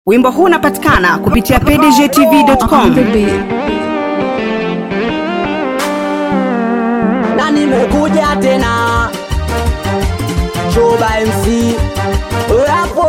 Wimbo huu unapatikana kupitia pdgtv.com. na nimekuja tena Choba MC Rapo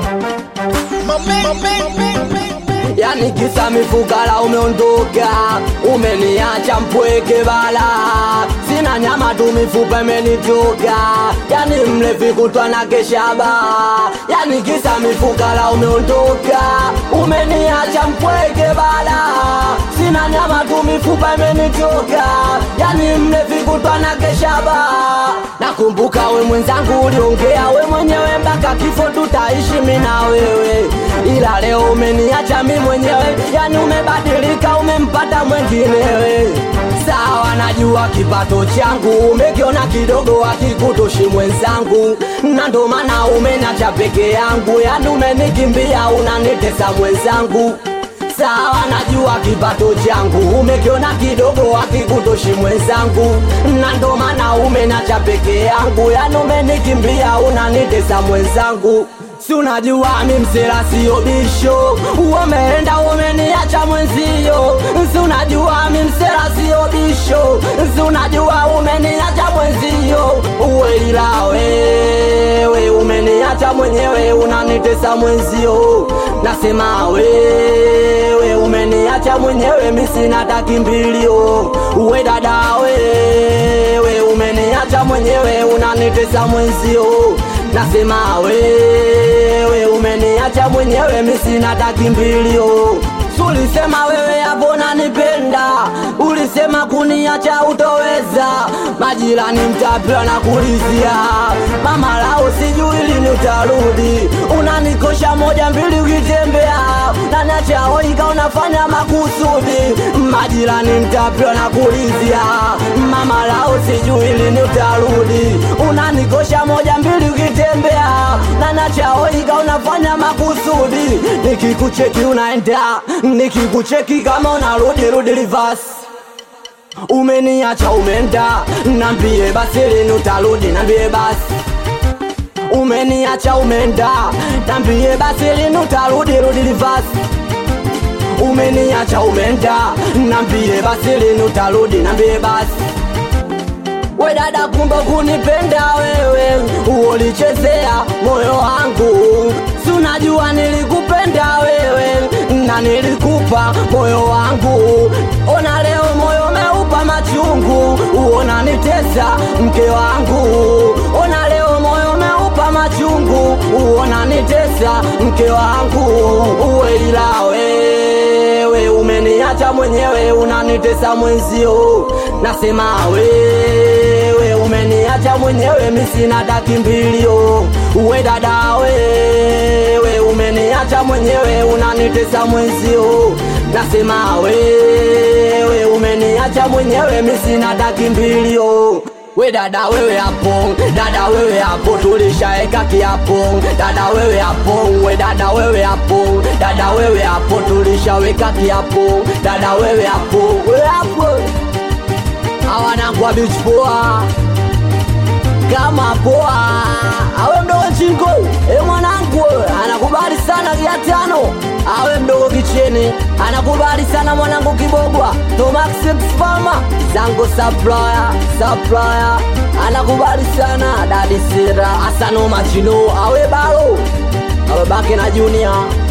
Yani kisa mifukala umeondoka Umeniacha mpweke bala Sina nyama tu mifupa imenitoka Yani mlevi kutwa na keshaba Yani kisa mifukala umeondoka Umeniacha mpweke bala Sina nyama tu mifupa imenitoka Yani mlevi kutwa na keshaba Nakumbuka we mwenzangu uliongea we mwenyewe mpaka kifo tutaishi mimi na wewe ila leo umeniacha mi mwenyewe, yani umebadilika, umempata mwenginewe. Sawa, najua kipato changu umekiona kidogo, akikutoshi mwenzangu, na ndo maana umeniacha peke yangu, yani umenikimbia, unanitesa mwenzangu. Sawa, najua kipato changu umekiona kidogo, akikutoshi mwenzangu, na ndo maana umeniacha peke yangu, yani umenikimbia, unanitesa mwenzangu si unajua mi msela sio bisho, umeenda umeniacha mwenzio. Si unajua mi msela sio bisho, si unajua umeniacha mwenzio. Uwe ila wewe umeniacha mwenyewe, unanitesa mwenzio. Nasema wewe umeniacha mwenyewe, mi sina takimbilio. Uwe dada wewe umeniacha mwenyewe, unanitesa mwenzio nasema wewe umeniacha mwenyewe, mi sina takimbilio. Ulisema wewe hapo nanipenda, ulisema kuniacha utoweza. Majirani mtapia na kulizia, mama lao sijui lini utarudi. Unanikosha moja mbili ukitembea, naniacha oika unafanya makusudi. Majirani mtapia na kulizia, mama lao sijui lini utarudi. Unanikosha moja mbili ukitembea, naniacha oika unafanya makusudi. Nikikucheki unaenda nikikucheki kama unarudi rudi reverse umeniacha umeenda nambie basi lini utarudi nambie basi umeniacha umeenda nambie basi lini utarudi rudi reverse umeniacha umeenda nambie basi lini utarudi nambie basi we dada, kumbe kunipenda wewe, ulichezea moyo wangu, si unajua nilikupenda wewe na nilikupa moyo wangu. Ona leo moyo umeupa machungu, uona nitesa mke wangu. Ona leo moyo umeupa machungu, uona nitesa mke wangu. Uwe ila wewe umeniacha mwenyewe, unanitesa mwenzio. Nasema wewe umeniacha mwenyewe, mi sina takimbilio. Uwe dada wewe umeniacha mwenyewe, unanitesa mwenzio. Nasema wewe umeniacha mwenyewe, mi sina takimbilio. We dada wewe hapo, dada wewe hapo, tulishaeka kiapo. Dada wewe hapo, we dada wewe hapo, dada wewe hapo, tulishaweka kiapo. Dada wewe hapo, we hapo, hawanangwa beach poa kama poa, awe mdogo chingo, e mwanangu anakubali sana kia tano, awe mdogo kicheni anakubali sana mwanangu kibogwa, Tomax Farma zango supplier supplier anakubali sana dadi sira asano machino awe balo awe bake na junior